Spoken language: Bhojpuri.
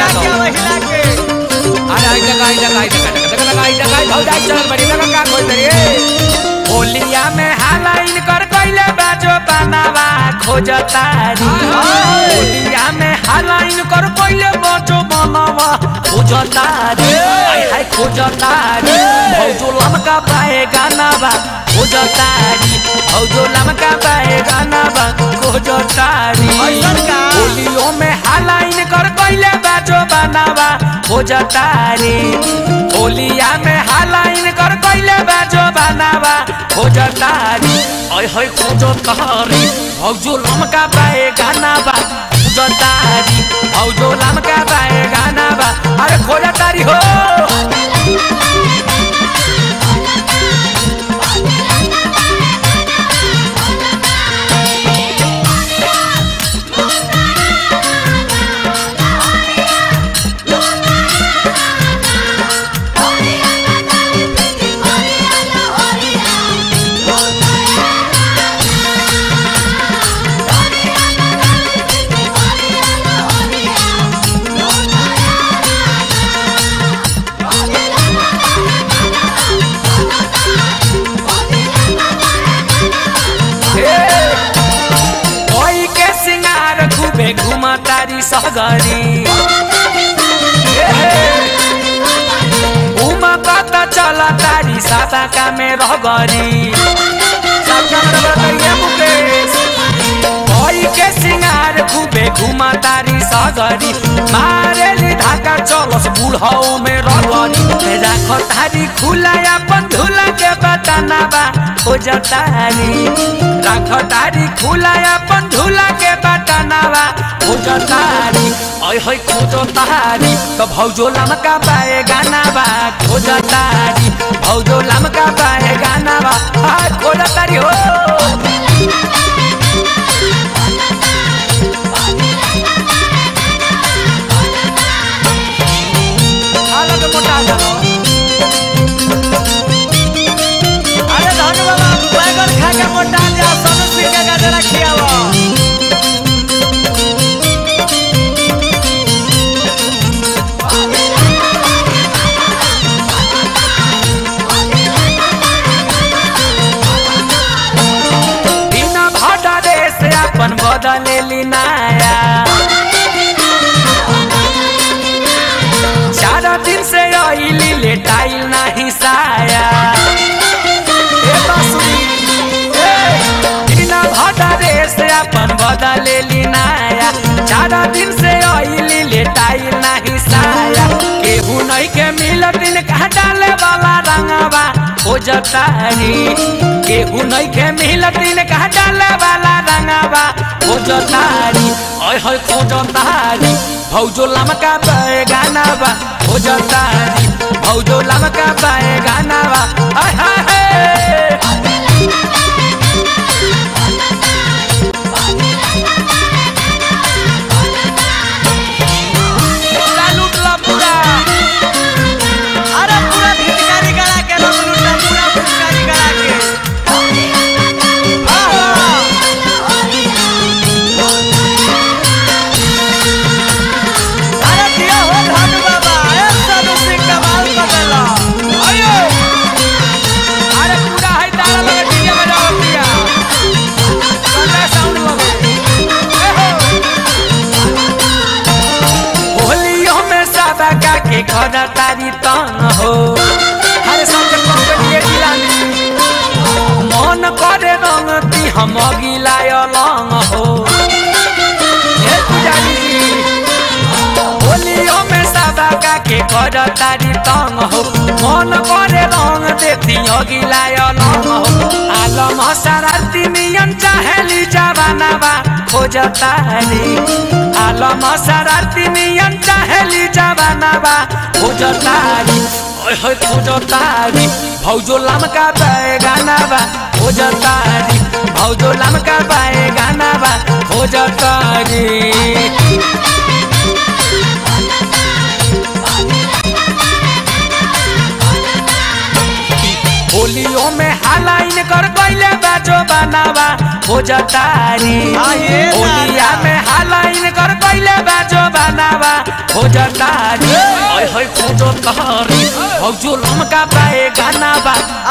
हिला के आवा हिला के अरे आई जगह आई जगह आई जगह जगह जगह आई जगह भौज आई चल बड़ी जगह का खोल दे होलिया में हालाइन कर कइले बाजो बनावा खोजतारी होलिया में हालाइन कर कइले बाजो बनावा खोजतारी हाय हाय खोजतारी भौजो लमका पाए गाना बा खोजतारी भौजो लमका पाए गाना बा खोजतारी ऐसन का? होलियो में हालाइन कर कइले बाजो बनावा खोजतारी होलिया में हालाइन कर कइले बाजो बनावा खोजतारी ओय होय खोजतारी भौजो लमका पाए गाना बा खोजतारी भौजो लमका पाए गाना बा अरे खोजतारी हो कोई के सिंगार खूबे घुमतारी सहगरी उमा कत चला तारी साता का में रहगरी साता में रहगरी मुकेश कोई के सिंगार खूबे घुमतारी सहगरी मारेली धाका चलस बुढ़ाऊ में रहगरी राख तारी खुला अपन झूला के बताना बा खोजतारी राख तारी खुला अपन झूला के बताना बा खोजतारी ओय होय खोजतारी तो भौजो लमका पाए गाना बा खोजतारी भौजो लमका पाए गाना बा आ खोजतारी हो हालत मोटा जाओ अरे धन बाबा बैगन खा के मोटा जा सोनू सिंह के गजरा खियावा बिना भाटा देश अपन बदले नाया चार दिन से आइली लेटाइल नाही साया ए बांसुरी, ए, बिना भाटा देश अपन बदले नाया चार दिन से आइली लेटाइल नाही साया केहू नहीं के मिलत दिन कहा डाले वाला रंगवा खोजतारी केहू नहीं के मिलत दिन कहा डाले वाला रंगवा खोजतारी ओय होय खोजतारी भौजो लमका पाए गाना बा खोजतारी भौजो लमका पाए गाना बा आय हाय हाय पूरा लूटला पूरा अरे पूरा भितकारी गला के रंग लूटा पूरा भितकारी गला के आहा अरे दिया हो धन बाबा ए सोनू सिंह कमाल कर देला अयो अरे पूरा है तारा लगे डीजे बजाओ दिया चले साउंड लगे ए हो होलियो में सादा का के खड़ा तारी तन हो हर संग कंपनी दिलानी मन करे रंग ती हम गिलाय लंग हो ए पुजारी जी होलियो में सादा का के कर तारी तंग हो मन करे रंग देती गिलाय लंग हो आलम शरारती नियन चाहेली जवानावा खोजतारी आलम शरारती नियन चाहेली जवानावा खोजतारी ओय होय खोजतारी भौजो लमका पाए गाना बा खोजतारी भौजो लमका पाए गाना बा खोजतारी होलियो में हालाइन कर कैले बाजो बनावा खोजतारी आये होलिया दादा। में हालाइन कर कैले बाजो बनावा खोज जटारी ओए होय कूदो तहरी भौजो लमका पाए गाना बा